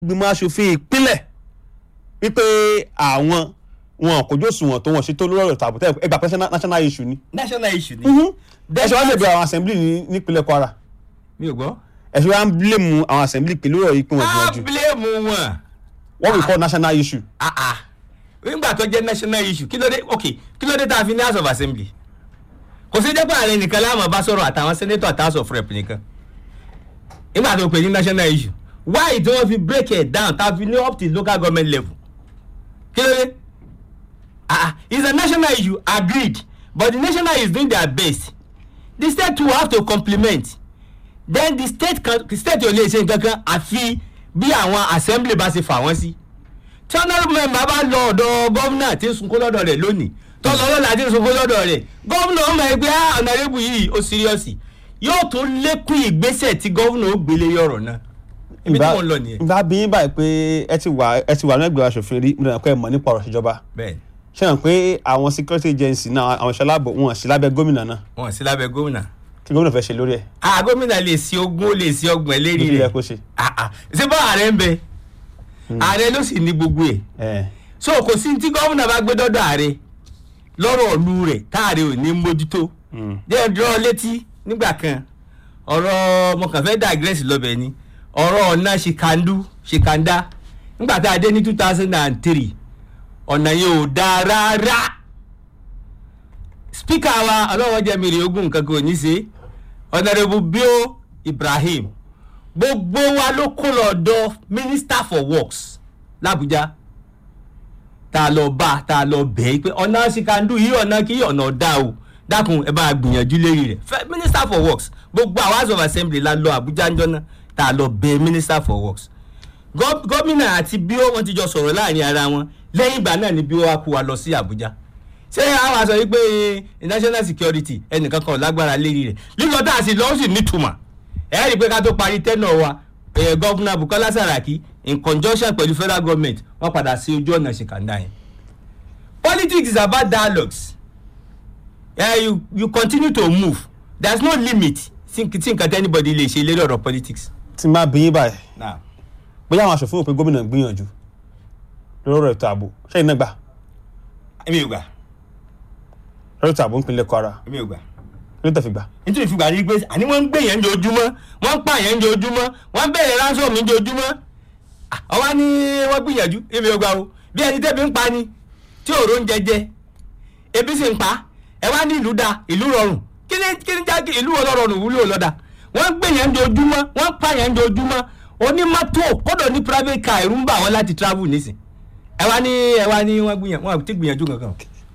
gbìmọ̀ asòfin ìpínlẹ̀ wípé àwọn wọn kò jó sùnwọ̀n tó wọn ṣe tó lórí ọ̀rọ̀ tààbò tẹ́lẹ̀ ẹgbà pẹ́ national issue ni. national issue ni. ẹ̀ṣẹ̀ wá lè bẹ̀rẹ̀ àwọn assembly ní nípínlẹ̀ Kwara mi ò gbọ́. ẹ̀ṣẹ̀ wá ń blame àwọn assembly pé lórí ọ̀rọ̀ yìí pé wọ́n á gbìyànjú bílẹ̀mù wọn. what we call national issue. Ah, ah. nígbà tó jẹ́ national issue kí ló dé ok kí ló dé tá a fi ní house of assembly kò sí dẹ́pọ̀ ààrẹ nìkan láàmú bá sọ̀rọ̀ àtàwọn senator àti house of rep nìkan nígbà tó pè ní national issue why tí wọ́n fi break it down tá a fi ní up to local government level kí ló dé ah ah it's a national issue agreed but the national is doing their best the state too have to complement then the state kan the state ò lè ṣe nǹkan kan àfi bí àwọn assembly bá ṣe fà wọ́n sí tí honourable member bá lọ ọ̀dọ̀ gómìnà tí ń sunkún lọ́dọ̀ rẹ̀ lónìí tó lọ lọ́la tí ń sunkún lọ́dọ̀ rẹ̀ gómìnà ọmọ ẹgbẹ́ honourable yìí ó síríọ́sì yóò tún lékún ìgbésẹ̀ tí gómìnà ó gbélé yọ̀rọ̀ náà ibi tí wọ́n lọ nìyẹn. ìgbà bí yín báyìí pé ẹ ti wà ẹ ti wà ní ẹgbẹ́ aṣòfin rí mo dàgbà pé ẹ mọ̀ nípa ọ̀rọ̀ ìṣèjọba bẹ́ẹ̀ ṣé hàn pé àwọn security agency náà àwọn ìṣẹ́ aláàbò wọn sí lábẹ́ gómìnà náà wọn sí lábẹ́ gómìnà. kí gómìnà fẹ́ ṣe lórí ẹ̀ ah gómìnà lè sí ogún ó lè sí ọgbọ̀n lérí bí ilẹ̀ rẹ̀ kó ṣe. ah ah ṣé bá ààrẹ ń bẹ ààrẹ ló sì ní gbogbo ẹ̀ ẹ̀ so kò sí tí gómìnà bá gbé dọ́dọ̀ ààrẹ lọ́rọ̀ ọ̀lú rẹ̀ táàrẹ ò ní mójútó jẹ́ dúró létí nígbà kan ọ̀rọ̀ mo kàn fẹ́ digress lọ́bẹ̀ ni ọ̀rọ̀ ọ̀nà ṣìkàndú ṣìkàndá nígbà tá a dé ní two thousand and three ọ̀nà yẹn ò dáa rárá spíkà wa ọlọ́wọ́ jẹ́ mi rè ogún nǹkan kan ò ní ṣe ọ̀nàrẹ́bù bíó Ibrahim gbogbo wa ló kó lọ́dọ̀ minister for works làbújá tá a lọ bá tá a lọ bẹ̀ ẹ́ pé ọ̀nà ṣìkàndú yìí ọ̀nà kí ọ̀nà dá o dákun ẹ bá gbìyànjú lérí rẹ̀ Fẹ́- minister for works gbogbo àwọn house of assembly la lọ Àbújá ńjọ́ náà tá a lọ bẹ̀ minister for works Gọ́- gómìnà àti bíó wọn ti jọ sọ̀rọ̀ láàrin ara wọn lẹ́yìn ìgbà náà ni bíó wa kó wa lọ sí Àbújá ṣé àwọn aṣọ yìí pé eh, national security ẹnìkan kan ò lágbára lérí rẹ̀ lílọ tá a sì lọ ó sì nítumọ̀ ẹ rí i pé ká tó parí tẹ́nà wa eh, gọ́vùnà Bukola Saraki in conjunction pẹ̀lú federal government wọ́n padà sí ojú ọ̀nà ṣìkàndá yẹn politics is about dialogues yeah, you you continue to move there is no limit tí tí nǹkan tí anybody lè ṣe lérí ọ̀rọ̀ politics. tí n bá bí yín báyìí Nah. bóyá àwọn aṣòfin rò pé gómìnà ń gbìyànjú lórí ọ̀rọ̀ ètò ààbò ṣẹ́yìn náà gbà èmi ò gbà lórí ètò ààbò nípínlẹ̀ Kwara èmi ò gbà ló tẹ̀ fi gbà. nítorí ìfúgbà rí pé àní wọ́n ń gbé yẹn jojúmọ́ wọ́n ń pa yẹn jojúmọ́ wọ́n ń bẹ̀rẹ̀ ránṣọ́ mi jojúmọ́ ọwọ́ ni wọ́n gbìyànjú èmi ò gbà o bí ẹni tẹ́bi ń pa ni tí òró ń jẹjẹ ebi sì ń pa ẹ wá ní ìlú da ìlú rọrùn kí ni kí ni jákè ìlú ọlọ́rọ̀rùn wúlò lọ́dà wọ́n ń gbé yẹn jojúmọ́ wọ́n ń pa yẹn jojúmọ́ onímọ́tò kọ́dọ̀ ní private car ẹ̀rú ń bà wọ́n láti travel nísìn ẹ wá ní ẹ wá ní wọ́n gbìyànjú wọ́n ti gbìyànjú kankan.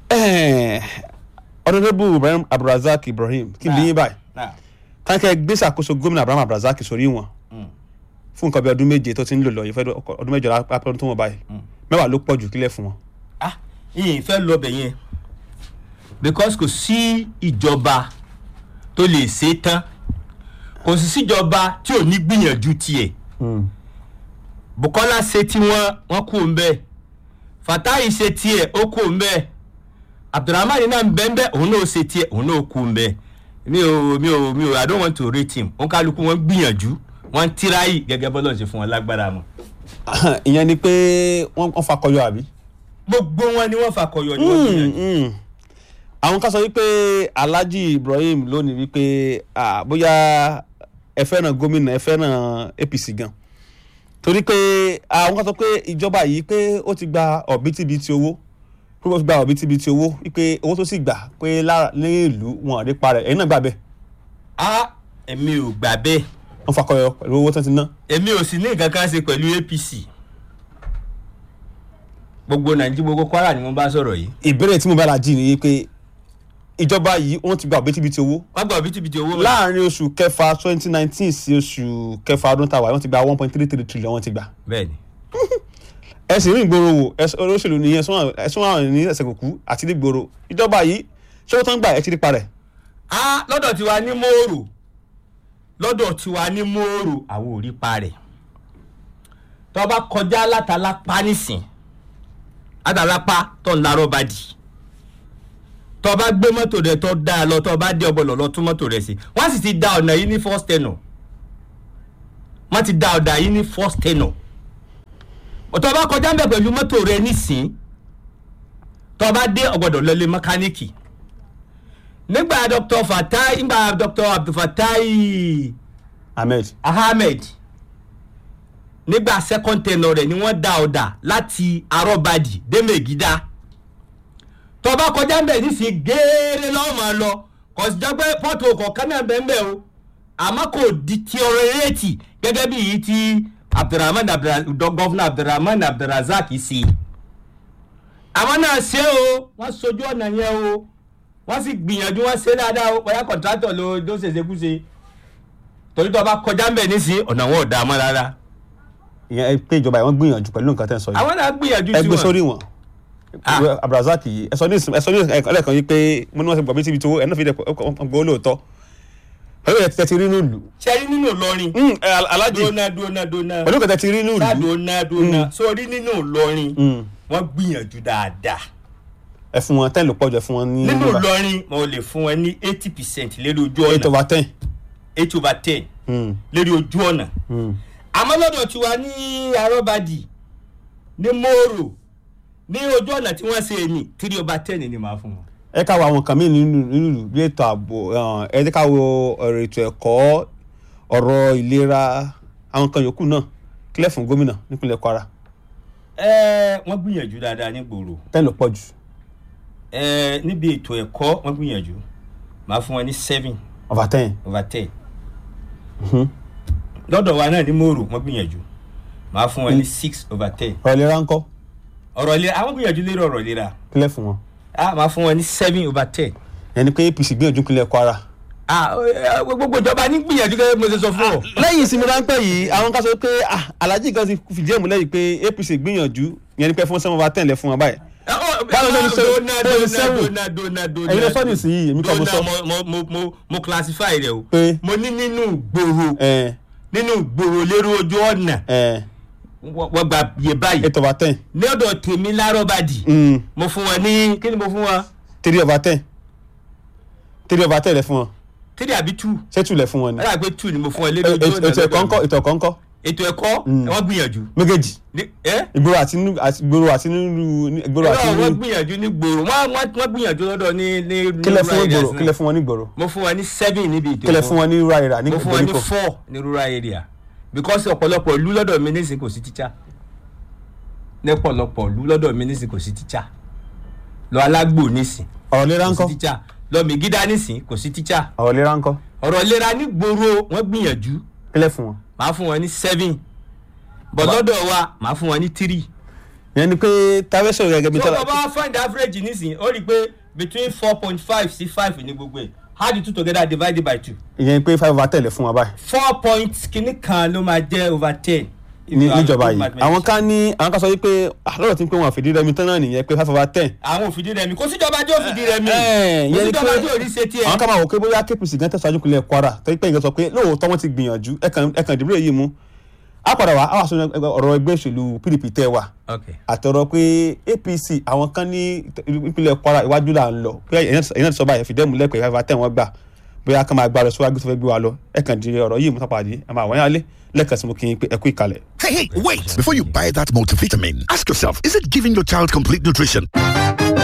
ọ̀dọ́dọ́bù Ibrahim Abdulrasaq Ibrahim kí n bí yín báyìí táǹkẹ́ gbé ṣàkóso gómìnà Abraham Abdulrasaq sórí wọn fún nǹkan bí ọdún méje tó ti ń lò lọ ìfẹ́ ọdún mẹ́jọ lápẹ́ ọdún tó wọ́n báyìí mẹ́wàá ló pọ̀ jù kílẹ̀ fún wọn. ah yìnyín fẹ́ lọ bẹ̀ yẹn because kò sí ìjọba tó lè ṣe é tán kò sì síjọba tí ò ní gbìyànjú tiẹ̀ Bukola ṣe tí wọ́n wọ́n kú ń bẹ́ẹ̀ Fatai ṣe tiẹ̀ ó kú ń bẹ́ẹ̀ Abdulrahman náà ń bẹ́ẹ̀ bẹ́ẹ̀ òun náà ṣe tiẹ̀ òun náà kú ń bẹ́ẹ̀ mi ò mi ò mi ò I don't want to rate him òun kálukú wọn gbìyànjú wọn tíráyì gẹ́gẹ́ bọ́lá ṣe fún wọn lágbára mọ́ ìyẹn ni pé wọ́n wọ́n fakọyọ àbí. gbogbo wọn ni wọ́n fakọyọ ni wọ́n gbìyànjú. àwọn kan sọ wípé Alhaji Ibrahim lónìí wípé ah, bóyá ẹ fẹ́ràn gómìnà ẹ fẹ́ràn APC gan torí pé àwọn kan sọ pé ìjọba yìí pé ó ti gba ọ̀bítíbitì owó pé ó ti gba ọ̀bítíbitì owó wípé owó tó sì gbà pé lára ní ìlú wọn àdé parẹ́ ẹ̀yin náà gbà bẹ́ẹ̀ a èmi ò gbà bẹ́ẹ̀ wọ́n fakọyọ pẹ̀lú owó tó ti ná. èmi ò sì ní nǹkan kan ṣe pẹ̀lú APC gbogbo nàìjíríà gbogbo Kwara ni wọ́n bá sọ̀rọ̀ yìí ìbéèrè tí mo bá la jí ni pé ìjọba yìí wọ́n ti gba ọ̀bítíbitì owó wọ́n gba òbítíbitì owó mọ́. láàrin oṣù kẹfà twenty nineteen sí oṣù kẹfà ọdún tàwa wọ́n ti gba one point three three trillion wọ́n ti gbà. bẹ́ẹ̀ni ẹ sì rí ìgboro wò ẹsùn olóṣèlú nìyẹn ẹsùn àwọn ní ẹsẹ̀ kòkú àti ní ìgboro ìjọba yìí ṣé ó tán gbà ẹ ti rí parẹ́. a lọ́dọ̀ tiwa ní mòórò lọ́dọ̀ tiwa ní mòórò àwọn ò rí pa rẹ̀ tó bá kọjá látàlápá nísìn látàlápá tó ń larọ́ bá dì tó bá gbé mọ́tò rẹ̀ tó dáa lọ tó bá dé ọbọ̀lọ̀ lọ tún mọ́tò rẹ̀ sí wọ́n sì ti da ọ̀nà yìí ní first tenor wọ́n ti da ọ̀nà yìí ní first tenor tó bá kọjá ń bẹ̀ pẹ̀lú mọ́tò rẹ nísìn tó bá dé ọ̀gbọ́dọ̀ lọlé mẹkáníìkì nígbà dr fatai nígbà dr abdulfatai ahmed ahmed nígbà second tenure rẹ̀ ni wọ́n dá ọ̀dà láti arọ́badì dẹ́mẹ̀gídá tó bá kọjá ń bẹ̀ nísìn géèrè lọ́mọ lọ kò sí jọ pé pọ́tò kọ̀ọ̀kan náà bẹ́ẹ̀ bẹ́ẹ̀ o àmọ́ kò di ti ọ̀rọ̀ eréètì gẹ́gẹ́ bí èyí tí abdulrahman gọ́fúnà abdulrahman abdulrazak sí àwọn náà ṣe o wọ́n sojú ọ̀nà yẹn o wọ́n sì gbìyànjú wọ́n ṣe dáadáa o bóyá kọ̀ǹtrátọ̀ ló ló ṣèṣekúṣe torí tó bá kọjá ń bẹ̀ nísìn ọ̀nà wọn ò dá mọ́ rárá ìyẹn ẹ pé ìjọba yìí wọ́n gbìyànjú pẹ̀lú nǹkan tẹ́ ń sọ yìí àwọn náà gbìyànjú ẹ gbé tiwọn. sórí wọn Ah. Ìwé abdulrasaq yìí ẹ sọ ní ìsìn- ẹ sọ ní ẹlẹ́kan yìí pé mo ní wọ́n ti gbọ́ bí síbi tó ẹ náà fi dẹ̀ gbọ́ lóòótọ́ pẹ̀lú ẹ̀ tẹ́ ti rí nílùú ṣe rí nínú Ìlọrin Mm, ẹ, Al- Alhaji dúnà dúnà dúnà pẹ̀lú nǹkan tẹ́ ti rí nílùú dúnà dúnà sórí nínú Ìlọrin Mm. wọ́n gbìyànjú dáadáa ẹ fún wọn ten ló pọ̀ jù ẹ fún wọn ní nínú nọ́mbà. Ìlọrin mo lè fún wọn ní eighty percent lérí ojú eight ọ̀nà over ten. eight over ten Mm, lérí ojú ọ̀nà mm. àmọ́ lọ́dọ̀ tiwa ní arọ́badì ní mòrò ní ojú ọ̀nà tí wọ́n ṣe ní three over ten ni màá fún wọn. ẹ ká wo àwọn nǹkan míì nínú nínú ìlú bí ètò ààbò um, ẹ jẹ́ ká wo ọ̀rọ̀ ètò ẹ̀kọ́ ọ̀rọ̀ ìlera àwọn nǹkan yòókù náà kílẹ̀ fún gómìnà nípínlẹ̀ Kwara ẹ wọ́n gbìyànjú dáadáa ní gbòòrò ten ló pọ̀ jù ẹ níbi ètò ẹ̀kọ́ wọ́n gbìyànjú màá fún wọn ní seven over ten. over ten lọ́dọ̀ wa náà ní mòrò wọ́n gbìyànjú màá fún wọn ní six over ten ọ̀rọ̀ ìlera ńkọ́ ọ̀rọ̀ ìlera àwọn gbìyànjú lérí ọ̀rọ̀ ìlera kílẹ̀ fún wọn. ah màá fún wọn ní seven over ten ẹni pé APC gbìyànjú nípínlẹ̀ Kwara. ah ẹ, gbogbo ìjọba ní gbìyànjú gẹ́gẹ́ bí mo ṣe sọ fún ọ. lẹ́yìn ìsinmi ráńpẹ́ yìí àwọn kan sọ pé ah, Alhaji kan ti fìdí ẹ̀ múlẹ̀ yìí pé APC gbìyànjú yẹn ni pé fún seven over ten lẹ fún wọn báyìí. Báwo ló ń ṣe- dona bó ṣe dona seven? dona dona dona Ẹ̀yin ló sọ nísìnyí, èmi kọ́ mo sọ. Dona, mo mo mo mo classify rẹ o Pé? mo ní nínú gbòòrò ẹ nínú gbòòrò lérò ojú ọ̀nà ẹ wọ́n wọ́n gba iye báyìí eight over ten. ní ọ̀dọ̀ tèmi lárọ́bàdì Mm. mo fún wọn ní kí ni mo fún wọn three over ten three over ten lẹ fún wọn three àbí two ṣé two lẹ fún wọn ni. ẹ dàgbé two ni mo fún wọn lérò ojú ọ̀nà ètò ẹ̀kọ́ ńkọ́ ètò ẹ̀kọ́ ńkọ́ ètò ẹ̀kọ́ wọ́n gbìyànjú méjèèjì Ní- ẹ́ ìgboro àti nínú àti ìgboro àti nínú ní- ìgboro àti Irọ́, wọ́n nínú gbìyànjú ní gbòòrò wọ́n wọ́n wọ́n gbìyànjú lọ́dọ̀ ní ní ní kílẹ̀ fún rural ìgboro areas náà. kílẹ̀ fún wọn ní ìgboro mo fún wọn ní seven níbi ètò kílẹ̀ ẹ̀kọ́. fún wọn ní rural area ní mo fún wọn ní ìgbèríko four ní rural area because ọ̀pọ̀lọpọ̀ ìlú lọ́dọ̀ mi nísìnyí kò sí tíṣà ní ọ̀pọ̀lọpọ̀ ìlú lọ́dọ̀ mi nísìnyí kò sí tíṣà lọ alágbò nísìnyí ọ̀rọ̀ lera kò ńkọ́ sí tíṣà lọ mègídá nísìnyí kò sí tíṣà ọ̀rọ̀ lera ńkọ́ ọ̀rọ̀ ìlera ní gbòòrò wọ́n gbìyànjú kílẹ̀ fún wọn. màá fún wọn ní seven bọ̀ lọ́dọ̀ wa màá fún wọn ní three ìyẹn ni pé táwẹ́sọ̀ gẹ́gẹ́ bí tó o bá find average nísìnyí ó rí i pé between four point five sí five ní gbogbo ẹ̀ add the two together divided by two ìyẹn pé five over ten lẹ fún wọn báyìí four point kìíní kan ló máa jẹ́ over ten. ní níjọba yìí àwọn kan ní àwọn kan sọ wípé ah, lọ́dọ̀ tí ń pé wọn àfìdí rẹmi tán náà nìyẹn pé five over ten àwọn òfìdí rẹmi kò síjọba tí òfìdí rẹmi Ẹ̀, kò ìyẹn ni síjọba pé tí ò rí ṣe tiẹ̀. àwọn kan máa wò pé bóyá KPC gan tẹ̀síwájú kúnlẹ̀ Kwara torí pé ìgbà sọ pé lóòótọ́ wọ́n ti gbìyànjú ẹ̀kan ẹ̀kan ìdìbò yìí mú á padà wá á wà sọ ọ̀rọ̀ ẹgbẹ́ òṣèlú PDP tẹ́ wà ok àtọ̀rọ̀ pé APC àwọn kan ní ìpínlẹ̀ Kwara iwájú là ń lọ pé ẹ̀yin náà ti sọ báyìí fìdí ẹ̀mú lẹ́pẹ̀ẹ́ five over ten wọ́n gbà bóyá ká máa gbà lọ síwájú tó fẹ́ gbé wa lọ ẹ̀kan di ọ̀rọ̀ yìí mú sápàdé ẹ̀ máa wọ́n yá lé lẹ́ẹ̀kan sí mo kí n pé ẹ kú ìkàlẹ̀. Hey, hey, wait! Before you buy that multivitamin, ask yourself is it giving your child complete nutrition?